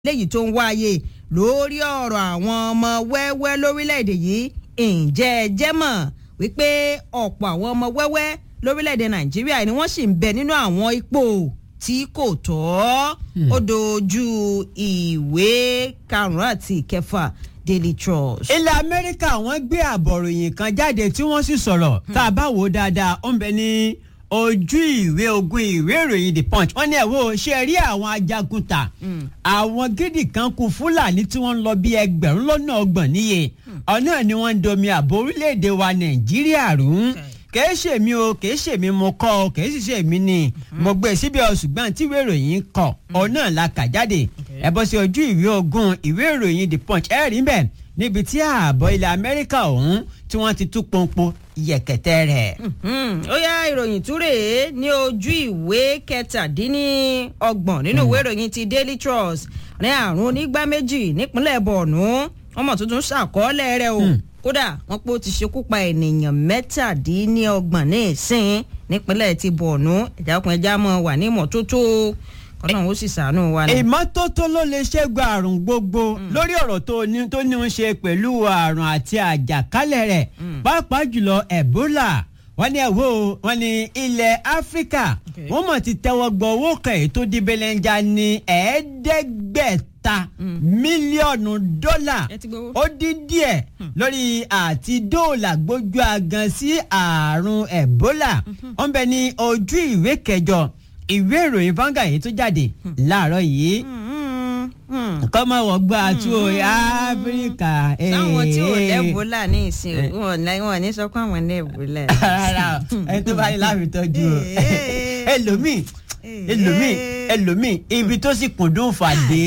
léyìí tó ń wáyé lórí ọ̀rọ̀ àwọn ọmọ wẹ́wẹ́ lórílẹ̀‐èdè yìí ǹjẹ́ ẹ jẹ́ mọ̀ wípé ọ̀pọ̀ àwọn ọmọ wẹ́wẹ́ lórílẹ̀‐èdè nàìjíríà ni wọ́n sì ń bẹ nínú àwọn ipò tí kò tọ́ ó dojú ìwé karùn-ún àti ìkẹfà daily trust. ilẹ̀ amẹ́ríkà wọ́n gbé àbọ̀ròyìn kan jáde tí wọ́n sì sọ̀rọ̀ tá a bá wò ó dáadáa ó ń bẹ ní ojú ìwé ogun ìwé ìròyìn the punch wọ́n ní ẹ̀ wò ó ṣe rí àwọn ajagun ta àwọn gidi kan kú fúlàní tí wọ́n ń lọ bí ẹgbẹ̀rún lọ́nà ọgbọ̀n níye ọ̀nà ni wọ́n ń domi àbò orílẹ̀-èdè wa nàìjíríà rú kìí ṣe mi o kìí ṣe mi mo kọ o kìí sì ṣe mi ni mo gbé síbi ọ̀ṣùgbọ́n tí ìwé ìròyìn kọ ọ̀nà la kà jáde ẹ bọ́ sí ojú ìwé ogun ìwé ìròyìn the punch ẹ rí bẹ́ẹ̀ níbi tí ààbọ̀ ilẹ̀ amẹ́ríkà ọ̀hún tí wọ́n ti tú pọ́npọ́ yẹ̀kẹ̀tẹ̀ rẹ̀. ó yá ìròyìn túrè ní ojú ìwé kẹtàdínníọgbọ̀n nínú ìwé ìròyìn ti daily trust ní àrùn onígbá méjì nípínlẹ̀ borno ọmọ tuntun ṣàkọọ́lẹ̀ rẹ̀ o kódà wọn pé ó ti ṣekú pa ènìyàn mẹ́tàdínníọgbọ̀n ní ìsìn nípínlẹ̀ ti borno ẹ̀já ọkùnrin ẹja mọ̀ wà ní ìmọ́tótó kọ́nà ó sì ṣàánú wa ni. ìmọ́tótó ló lè ṣẹ́gun àrùn gbogbo lórí ọ̀rọ̀ tó ní tó ní ń ṣe pẹ̀lú àrùn àti àjàkálẹ̀ rẹ̀ pàápàá jùlọ ebola wọ́n ní ẹ̀wọ́ wọ́n ní ilẹ̀ áfíríkà wọ́n mọ̀ ti tẹ́wọ́ gbọ́ owó kan èyí tó di belenja ní ẹ̀ẹ́dẹ́gbẹ̀ta mílíọ̀nù dọ́là ó dín díẹ̀ lórí àti dóòlà gbójú agan sí àrùn ebola wọ́n bẹ ní ojú ìwé kẹjọ ìwé ìròyìn vanga yìí tó jáde láàárọ̀ yìí kọ́ máa wọ̀ gbọ́ àtú áfíríkà. sáwọn tí ò lẹ́bùlà ní ìsìn wọn ní sọ pé àwọn lẹ́bùlà. rárá ẹni tó bá ní láàbì tọ́jú o ẹlòmíì ẹlòmíì ẹlòmíì ibi tó sì kùndùn fàdé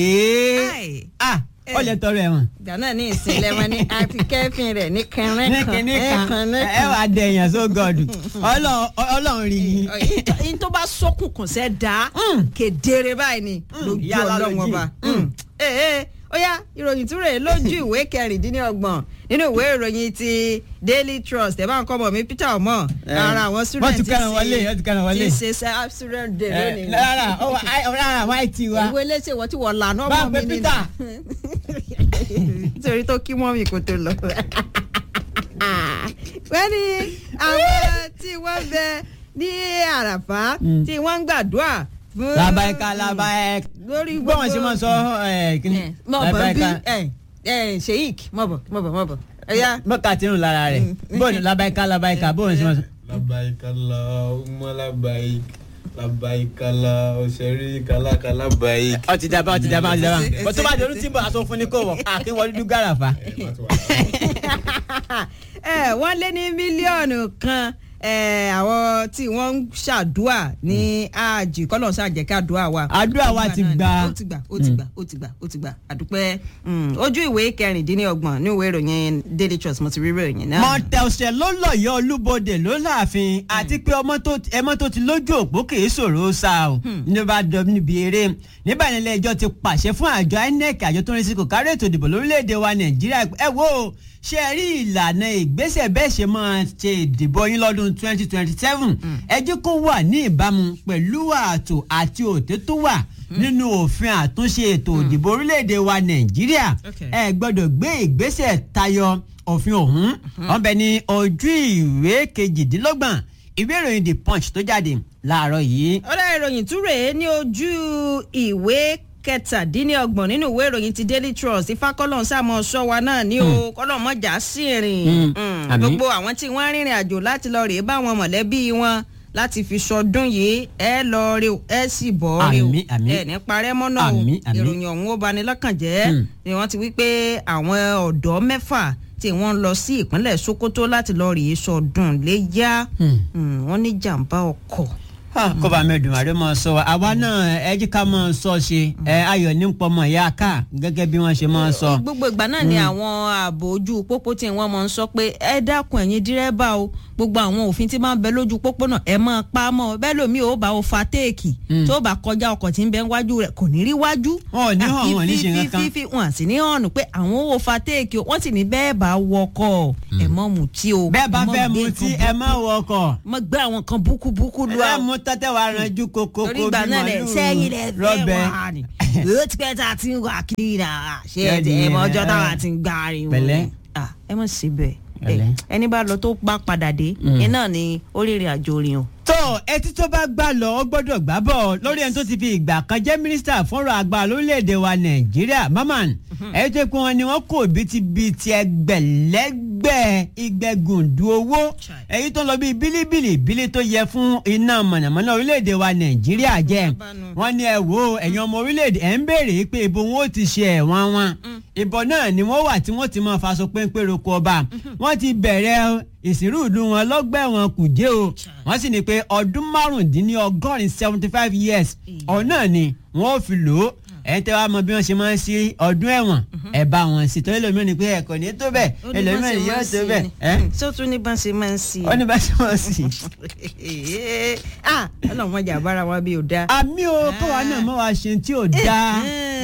ó lè tọrọ ẹ̀wọ̀n. ìgbà náà ní ìsinlẹ̀ wọn ní àfi kẹ́fìn rẹ̀ ní kẹrin ní kan kinní kan ẹ wà á dẹ̀yàn so god ọlọ́run rí i. yín tó bá sókùn kàn sẹ́ dá kedere báyìí ni lójú yálà ọlọ́run lójú. ọba. ee ó yá ìròyìn túrè lójú ìwé kẹrìndínlọ́gbọ̀n nínú ìwé ìròyìn ti daily trust ẹ̀ bá ń kọ́ bọ̀ mí peter ọmọ ara àwọn student wọ́n ti kẹ́ran wọlé wọ́n ti kẹ́ran wọlé. ti ṣe ṣe student day lónìí. rárá rárá àwọn àìtí wa. ìwé léṣe wọ́n ti wọ̀ lànà Bá ọmọ pé mi nínú. Peter. nítorí tó kí mọ́ mi kò tó lọ. wọ́n ní àwọn tí wọ́n bẹ ní àràfà tí wọ́n ń gbàdúrà fún. labaika labaika lórí gbọ́ wọn ṣe máa sọ ẹ kíní mọ̀ bọ̀ bí ẹ ẹ sheik mọ̀ bọ̀ mọ̀ bọ̀ mọ̀ bọ̀ ẹ̀yà. mọ́kà tí ń lára rẹ̀ bóun labaika labaika bóun ṣe máa sọ. labaika Allahumma labaik labaika la ọ̀sẹ̀rí kàlákà labaik. ọ ti daba ọ ti daba ọ ti daba bó tó bá dọ̀rú tí ń bọ̀ aṣọ fún ni kò wọ̀ àkín wọlé dúdú gàràfà. ẹ wọ́n lé ní mílíọ̀nù kan ẹ, àwọn tí wọ́n ń ṣàdúà ní àjì kọ́lọ̀ ṣàjẹ́ká àdúà wa. Àdúà wa ti gbà. ó ti gbà ó ti gbà ó ti gbà ó ti gbà àdúpẹ́ Mm, ojú ìwé kẹrìndínlọ́gbọ̀n ní ìwé ìròyìn daily trust mo ti rí ìròyìn náà. mọ̀tẹ̀ọ̀sẹ̀ ló lọ́yọ̀ olúbodè ló láàfin àti pé ọmọ tó ẹmọ tó ti lójú òpó kìí ṣòro sá o ní bá dọ̀ níbi eré nígbà nílẹ̀ ẹjọ́ ti pàṣẹ fún àjọ inec àjọ tó ń rí sí kò kárí ètò ìdìbò lórílẹ̀‐èdè wa nàìjíríà ẹ wo ṣe ẹ rí ìlànà ìgbésẹ̀ bẹ́ẹ̀ ṣe máa ṣe ìdìbò yín lọ́dún twenty twenty seven ẹ jẹ́ kó wà ní ìbámu pẹ̀lú ààtò àti òtẹ́ tó wà nínú òfin àtúnṣe ètò ìdìbò orílẹ̀‐èdè wa nàìjíríà Okay. ẹ gbọ́dọ̀ gbé ìgbésẹ̀ tayọ òfin ọ̀hún wọ́n bẹ ní ojú ìwé kejìdínlọ́gbọ̀n ìwé ìròyìn the punch tó jáde láàárọ̀ yìí. ọ̀rẹ́ ìròyìn tún rèé ní ojú ìwé kẹtàdínlọ́gbọ̀n nínú ìwé ìròyìn ti daily trust ifákọ́lọ́ sàmọ́ ṣọ́wa náà ní o kọ́lọ́ mọ́jà sí ìrìn Mm, Mm, àmín. gbogbo àwọn tí wọ́n rìnrìn àjò láti lọ rèé bá wọn mọ̀lẹ́bí wọn láti fi sọdún yìí ẹ lọ rí o ẹ sì bọ̀ rí o Àmín, àmín. ẹ ní parẹ́ mọ́nà o Àmín, àmín. ìròyìn ọ̀hún ó bani lọ́kàn jẹ́ Mm. ni wọ́n ti wí pé àwọn ọ̀dọ́ mẹ́fà tí wọ́n lọ sí ìpínlẹ̀ sokoto láti lọ rèé sọdún léyà Hmm. Mm, wọ́n ní jàǹbá ọkọ̀ kọ́ba mẹ́dùnmáre máa sọ wa àwa náà ẹ jí ká máa sọ ṣe ẹ ayọ̀ ní pọmọ ìyá ká gẹ́gẹ́ bí wọ́n ṣe máa sọ. gbogbo ìgbà náà ni àwọn ààbò ojú pópó tí wọ́n máa ń sọ pé ẹ dákun ẹ̀yin dírẹ́bà o gbogbo àwọn òfin tí máa ń bẹ lójú pópó náà ẹ máa pa á mọ́ bẹ́ẹ̀ lómi ò bá o fa téèkì tó bá kọjá ọkọ̀ tí ń bẹ wájú rẹ̀ kò ní rí wájú. Wọn ò ní hàn, wọn ò ní ṣe nǹkan kan. fífi wọn sì ní hàn pé àwọn ò fa téèkì o wọ́n sì ní bẹ́ẹ̀ bá wọkọ̀ ẹ mọ́ mutí o bẹ́ẹ̀ bá ẹ mọ́ fẹ́ gbé mutí nǹkan ẹ má wọkọ̀ mọ́ gbé àwọn kan búkúbúkú lu ẹ àwọn mú tẹ́tẹ́ wa ranjú koko torí ìgbà náà lẹ sẹ́yìn lẹ fẹ́ rọ́bẹ wà ní. ó ti pẹ́ tá a ti ń wà kiri náà ṣé ẹ Ṣé ti ẹ mọ ẹ- ọjọ́ táwa ti ń gbá ariwo. Pẹ̀lẹ́. Ah, ẹ mọ̀ síbẹ̀ Pẹ̀lẹ́. ẹni bá lọ tó bá padà dé iná ni oríire àjò rìn o. tó etí tó bá gbà lọ ó gbọ́dọ̀ gbà bọ̀ lórí ẹni tó ti fi ìgbà kan jẹ́ mínísítà fọ́nrọ̀ àgbà lórílẹ̀‐èdè wa nàìjíríà maman ẹ̀yìn tó kún wọn ni wọ́n kò bítíbitì ẹgbẹ̀lẹ́gbẹ̀ ìgbẹ́gùndù owó Chai. èyí tó lọ bí bílíbìlì bílí tó yẹ fún iná mọ̀nàmọ́ná orílẹ̀‐èdè wa nàìjíríà jẹ́ Bánu. wọ́n ní ẹ wo ẹ̀yin ọmọ orílẹ̀‐èdè ẹ̀ ń béèrè pé ibo wọn ó ti ṣe ẹ̀wọ̀n wọn ìbọn náà ni wọ́n wà tí wọ́n ti máa faṣọ péńpé roko ọba wọ́n ti bẹ̀rẹ̀ ìsìnrú ìlú wọn lọ́gbẹ̀wọ̀n kùjẹ́ o wọ́n sì ní pé ọdún márùndínlọ́gọ́rin seventy five years ọ̀nà ni wọ́n ò fi lò ó ẹ̀ ń tẹ́ wá mọ bí wọ́n ṣe máa ń sí ọdún ẹ̀wọ̀n ẹ̀ bá wọn sí torí ẹlòmíràn ni pé ẹ̀ kò ní tó bẹ́ẹ̀ ẹlòmíràn ni yóò tó bẹ́ẹ̀ ẹ̀ sótún ní bá ṣe máa ń sí i. wọ́n ní bá ṣe wọ́n sí. ah ọlọ́run wọn jà bára wa bí o dá. àmì o kọ́wa náà mọ́ wa ṣe tí ò dáa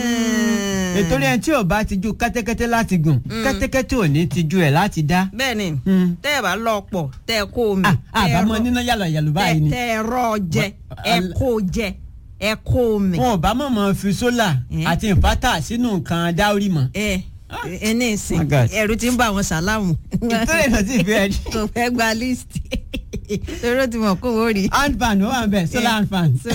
nítorí ẹni tí ò bá ti ju kẹ́tẹ́kẹ́tẹ́ láti gùn kẹ́tẹ́kẹ́tẹ́ ò ní ti ju ẹ̀ láti dá. bẹ́ẹ̀ni Mm. tẹ́ ẹ bá lọ pọ̀ tẹ́ ẹ kó omi. Ah, tẹ́ ẹ àbámọ̀ rọ- níná yàlọ̀ yàlọ̀ báyìí ni. tẹ́ ẹ rọ jẹ Wọ́n- ẹ kó jẹ ẹ kó omi. wọn ò bá mọ̀ mọ́ fi sólà Eh. àti ìfátà sínú nǹkan dáórì mọ́. ẹ ẹ ní ìsìn My God. ẹrù ti ń bá àwọn sàlámù. ìtúrẹ̀ náà sì fi ẹ̀ kò fẹ́ gba list torí ó ti mọ̀ kó o rí. hand fan ó wà ń bẹ̀ solar hand fan. So,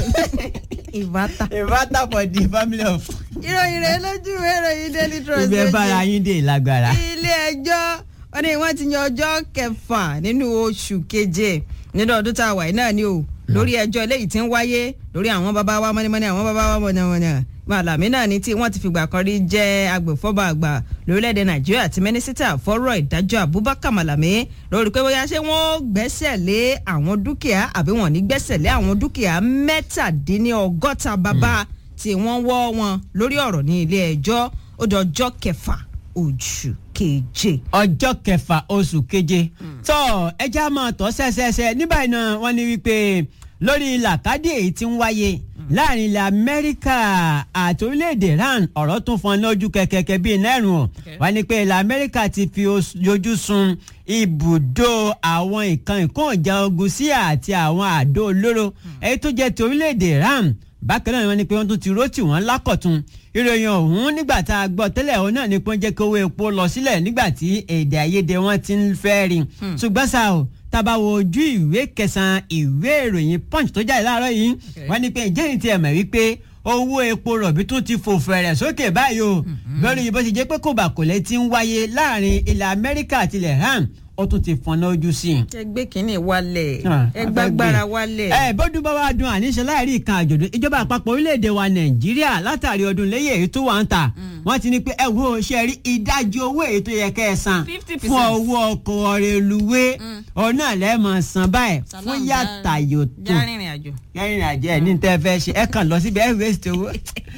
ìbátan. ìfátà for the family of. ìròyìn rẹ lójú ìwé ìròyìn daily trust ibi ẹ lójú. bára yín dé lágbára. ilé ẹjọ́ wọ́n ní wọ́n ti yan ọjọ́ kẹfà nínú oṣù keje nínú ọdún tá a wà yìí náà ni o lórí ẹjọ́ eléyìí tí ń wáyé lórí àwọn bàbá wa mọ́nímọ́ní àwọn bàbá wa mọ̀nàmọ́nà màlàmí náà ni tí wọ́n ti fìgbà kan rí jẹ́ agbèfọ́ba àgbà lórílẹ̀‐èdè nàìjíríà àti mínísítà fọ́rọ̀ ìdájọ́ abubakar malami lórí pé bóyá ṣé wọ́n gbẹ́sẹ̀ lé àwọn dúkìá àbí wọ́n ní gbẹ́sẹ̀ lé àwọn dúkìá mẹ́tàdínlọ́gọ́ta bàbá tí wọ́n wọ́ wọn lórí ọ̀rọ̀ ní ilé ẹjọ́ ó dọjọ́ kẹfà oṣù keje. ọjọ́ kẹfà oṣù keje tó ẹja máa tọ́ sẹ́sẹ́sẹ́ ní báyìí náà wọ́n ní wípé lórí làkàdé èyí tí ń wáyé láàrin ilẹ̀ amẹ́ríkà àti orílẹ̀-èdè iran ọ̀rọ̀ tún fọn lójú kẹ̀kẹ́kẹ́ bíi nẹ́rùn ọ̀ wọ́n ní pé ilẹ̀ amẹ́ríkà ti fi os- ojú sun ibùdó àwọn nǹkan ìkóhùnjà ogun sí àti àwọn àdó olóró èyí tó jẹ́ ti orílẹ̀-èdè iran bákan náà wọ́n ní pé wọ́n tún ti rótì wọ́n lákọ̀tún ìròyìn ọ̀hún nígbà tá a gbọ́ tẹ́lẹ̀ ọ̀hún náà ni pé wọ́n jẹ́ kí owó epo lọ sílẹ̀ nígbà tí èdè àìyedè wọn ti ń fẹ́ rí ṣùgbọ́n ṣá o tábà wo ojú ìwé kẹsàn-án ìwé ìròyìn punch tó jáde láàárọ̀ yìí wọ́n ní pé ǹjẹ́ ní tiẹ̀ mọ̀ wípé owó epo rọ̀bì tún ti fò fẹ̀rẹ̀ sókè báyìí o lórí bó ṣe jẹ́ pé kòbákòlẹ́ ti ń wáyé láàrin ilẹ̀ amẹ́ríkà àti ilẹ̀ ham ó tún ti fọnà ojú sí i ẹ gbé kínní wálẹ̀ Ah, ẹ gbàgbára wálẹ̀. ẹ bọ́dún bá wá dun àníṣe láìrí ìkan àjọ̀dún ìjọba àpapọ̀ orílẹ̀-èdè wa nàìjíríà látàrí ọdún léyè èyí tó wà ń ta wọ́n ti ní pé ẹ wo ṣe rí ìdajì owó èyí tó yẹ kẹ́ ẹ san 50%. fún owó ọkọ̀ reluwé ọ̀nà lẹ́ẹ̀mọ̀ san báyìí fún yàtà yòótù járìnrìn àjò. kẹrin àjẹ ẹ ní tẹ́ fẹ́ ṣe ẹ kàn lọ síbi ẹ waste owó.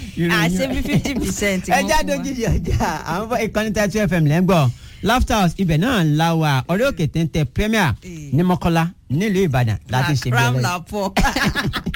àṣẹ bí fifty percent. ẹ jáde ojúṣe ọjà àwọn fọ ìkànnì thirty fm lẹ́ngbọ̀n laughter house ibẹ̀ náà la wà ọ̀rẹ́ òkè téńté premier ní mọ́kọ́lá nílùú ìbàdàn láti ṣe bí ram ẹlẹ́yìn. la pọ̀.